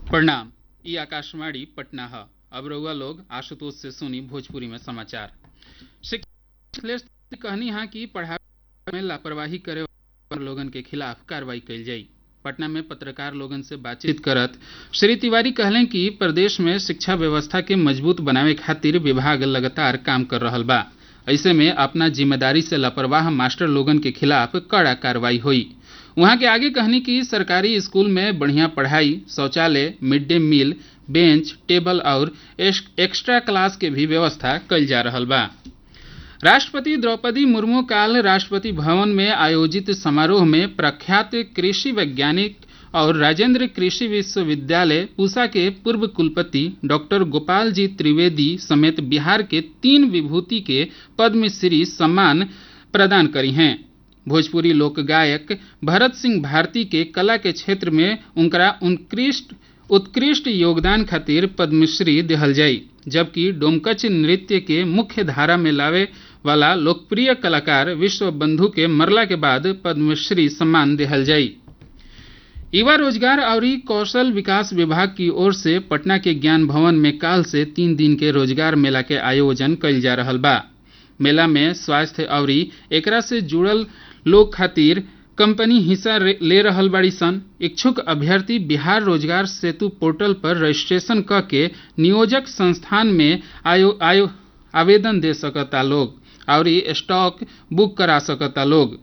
प्रणाम ई आकाशवाणी पटना है अब रउआ लोग आशुतोष से सुनी भोजपुरी में समाचार शिक्षा कहनी है कि पढ़ाई में लापरवाही करे वाला लोगन के खिलाफ कार्रवाई कइल जाई पटना में पत्रकार लोगन से बातचीत करत श्री तिवारी कहलें कि प्रदेश में शिक्षा व्यवस्था के मजबूत बनावे खातिर विभाग लगातार काम कर रहल बा ऐसे में अपना जिम्मेदारी से लापरवाह मास्टर लोगन के खिलाफ कड़ा कार्रवाई हुई वहां के आगे कहनी कि सरकारी स्कूल में बढ़िया पढ़ाई शौचालय mid day meal bench table और एक्स्ट्रा क्लास के भी व्यवस्था कइल जा रहल बा राष्ट्रपति द्रौपदी मुर्मू काल राष्ट्रपति भवन में आयोजित समारोह में प्रख्यात कृषि वैज्ञानिक और राजेंद्र कृषि विश्वविद्यालय पूसा के पूर्व कुलपति डॉक्टर गोपाल जी त्रिवेदी समेत बिहार के तीन विभूति के पद्मश्री सम्मान प्रदान करी हैं भोजपुरी लोक गायक भरत सिंह भारती के कला के क्षेत्र में उनका उत्कृष्ट उत्कृष्ट योगदान खातिर पद्मश्री दिहल जाई जबकि डोमकच नृत्य के मुख्य धारा में लावे वाला लोकप्रिय कलाकार विश्व बंधु के मरला के बाद पद्मश्री सम्मान दिहल जाई युवा रोजगार और कौशल विकास विभाग की ओर से पटना के ज्ञान भवन में काल से तीन दिन के रोजगार मेला के आयोजन कइल जा रहल बा मेला में स्वास्थ्य और एकरा से जुड़ल लोग खातिर कंपनी हिस्सा ले रहल बाड़ी सन इच्छुक अभ्यर्थी बिहार रोजगार सेतु पोर्टल पर रजिस्ट्रेशन क के नियोजक संस्थान में आयो, आयो आवेदन दे सकता लोग और स्टॉक बुक करा सकता लोग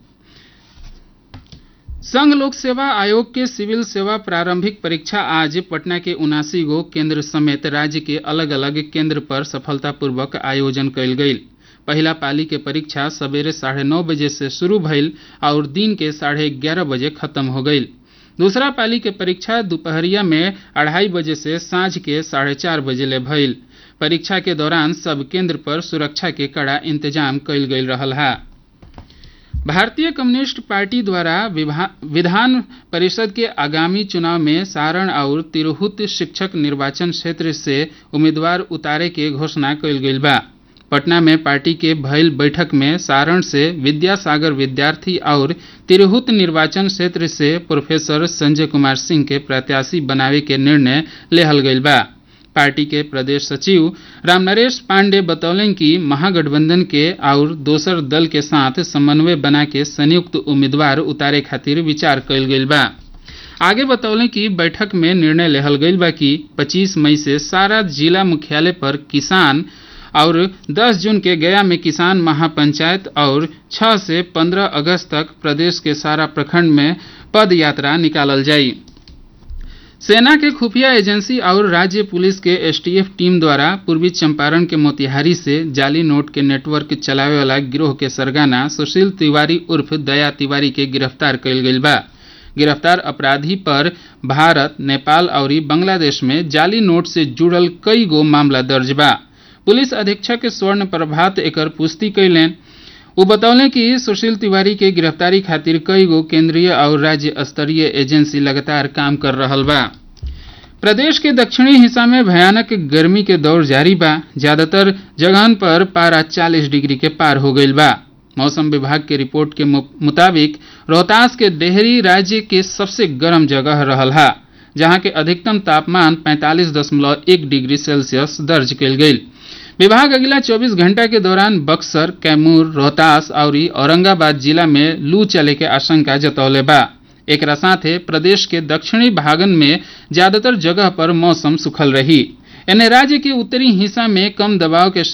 संघ लोक सेवा आयोग के सिविल सेवा प्रारंभिक परीक्षा आज पटना के उनासी गो केंद्र समेत राज्य के अलग अलग केंद्र पर सफलतापूर्वक आयोजन कयल गई पहला पाली के परीक्षा सवेरे साढ़े नौ बजे से शुरू भइल और दिन के साढ़े ग्यारह बजे खत्म हो गई दूसरा पाली के परीक्षा दोपहरिया में अढ़ाई बजे से सांझ के साढ़े चार बजे ले भइल परीक्षा के दौरान सब केंद्र पर सुरक्षा के कड़ा इंतजाम कइल गई रहल है भारतीय कम्युनिस्ट पार्टी द्वारा विधान परिषद के आगामी चुनाव में सारण और तिरहुत शिक्षक निर्वाचन क्षेत्र से उम्मीदवार उतारे के घोषणा कइल गई बा पटना में पार्टी के भइल बैठक में सारण से विद्यासागर विद्यार्थी और तिरहुत निर्वाचन क्षेत्र से प्रोफेसर संजय कुमार सिंह के प्रत्याशी बनावे के निर्णय लेहल गई बा पार्टी के प्रदेश सचिव रामनरेश पांडे बतौलन कि महागठबंधन के और दोसर दल के साथ समन्वय बना के संयुक्त उम्मीदवार उतारे खातिर विचार कइल गई बा आगे बतौलें कि बैठक में निर्णय लेहल गई बा कि 25 मई से सारा जिला मुख्यालय पर किसान और 10 जून के गया में किसान महापंचायत और 6 से 15 अगस्त तक प्रदेश के सारा प्रखंड में पद यात्रा निकालल जाई सेना के खुफिया एजेंसी और राज्य पुलिस के एसटीएफ टीम द्वारा पूर्वी चंपारण के मोतिहारी से जाली नोट के नेटवर्क चलावे वाला गिरोह के सरगना सुशील तिवारी उर्फ दया तिवारी के गिरफ्तार कइल गई बा गिरफ्तार अपराधी पर भारत नेपाल और बांग्लादेश में जाली नोट से जुड़ल कई गो मामला दर्ज बा पुलिस अधीक्षक स्वर्ण प्रभात एकर पुष्टि कैलें वो बतौलें कि सुशील तिवारी के गिरफ्तारी खातिर कई गो केंद्रीय और राज्य स्तरीय एजेंसी लगातार काम कर रहल बा प्रदेश के दक्षिणी हिस्सा में भयानक गर्मी के दौर जारी बा ज्यादातर जगहन पर पारा 40 डिग्री के पार हो गई बा मौसम विभाग के रिपोर्ट के मुताबिक रोहतास के डेहरी राज्य के सबसे गर्म जगह रहल हा जहां के अधिकतम तापमान 45.1 डिग्री सेल्सियस दर्ज कयल गई विभाग अगला 24 घंटा के दौरान बक्सर कैमूर रोहतास और औरंगाबाद जिला में लू चले के आशंका जतौले बा एक साथे प्रदेश के दक्षिणी भागन में ज्यादातर जगह पर मौसम सुखल रही एने राज्य के उत्तरी हिस्सा में कम दबाव के